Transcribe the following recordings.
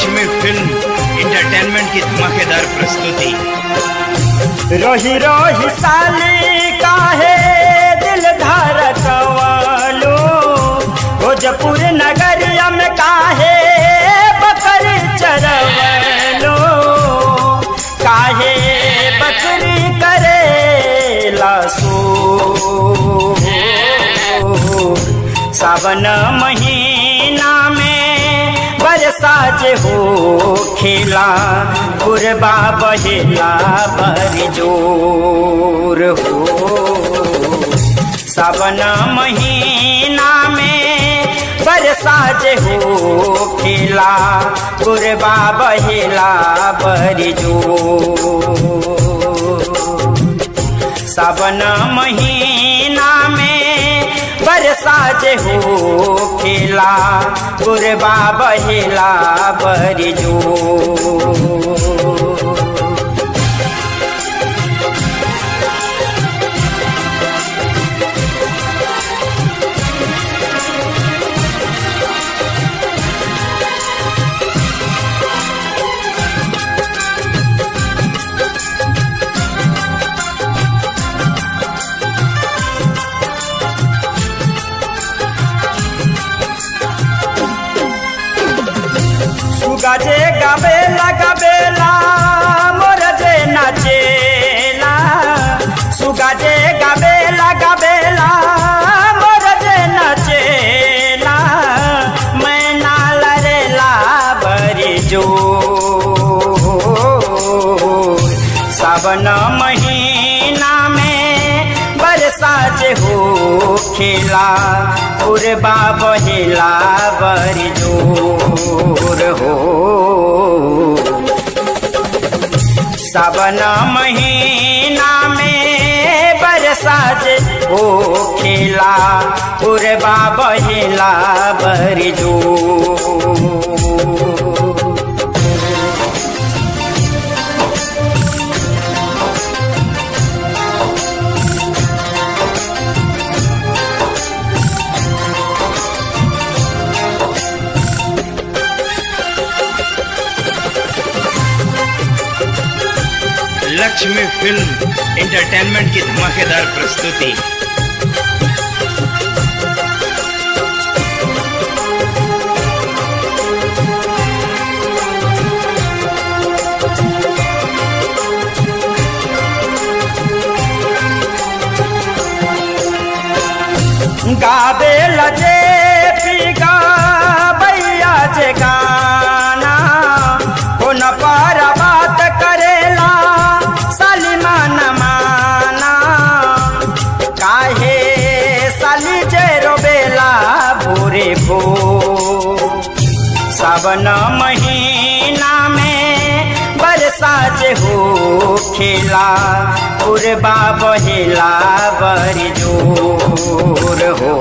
Lakshmi film entertainment की धमाकेदार प्रस्तुति रोही रोही साली काहे दिल धड़कवालो भोजपुर नगरिया में काहे बकरी चरवलो काहे बकरी करे लासो सावन महीना में बरसा जे हो खेला गुरबा बहेला बर जोर हो सावन महीना में बरसा जे हो खेला गुरबा बहेला बर जोर सावन महीना में बरसा जे हो खेला गुरबा बहेला बरजो सुगजे गबेला गबेला मोर जे नाचेला सुगजे गबेला गबेला मोर जे नाचेला मैना लरेला बरी जो सावन महीना में बरसा जे हो खेला उर्बा बहेला बरी जोर हो सावन महीना में बरसा जे हो खेला उर्बा बहेला बरी जोर लक्ष्मी फिल्म इंटरटेनमेंट की धमाकेदार प्रस्तुति गाबे लजे पीगा बैया जे गाना कोन पर बात करेला सलीमान माना काहे साली जे रोबेला भोरे भो सावन महीना में बरसा जे हो खेला उर्बा बहेला बर जोर हो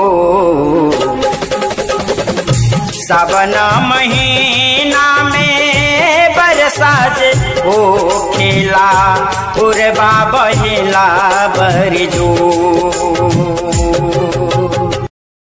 सावन महीना में बरसा जे हो खेला उर्बा बहेला बर जोर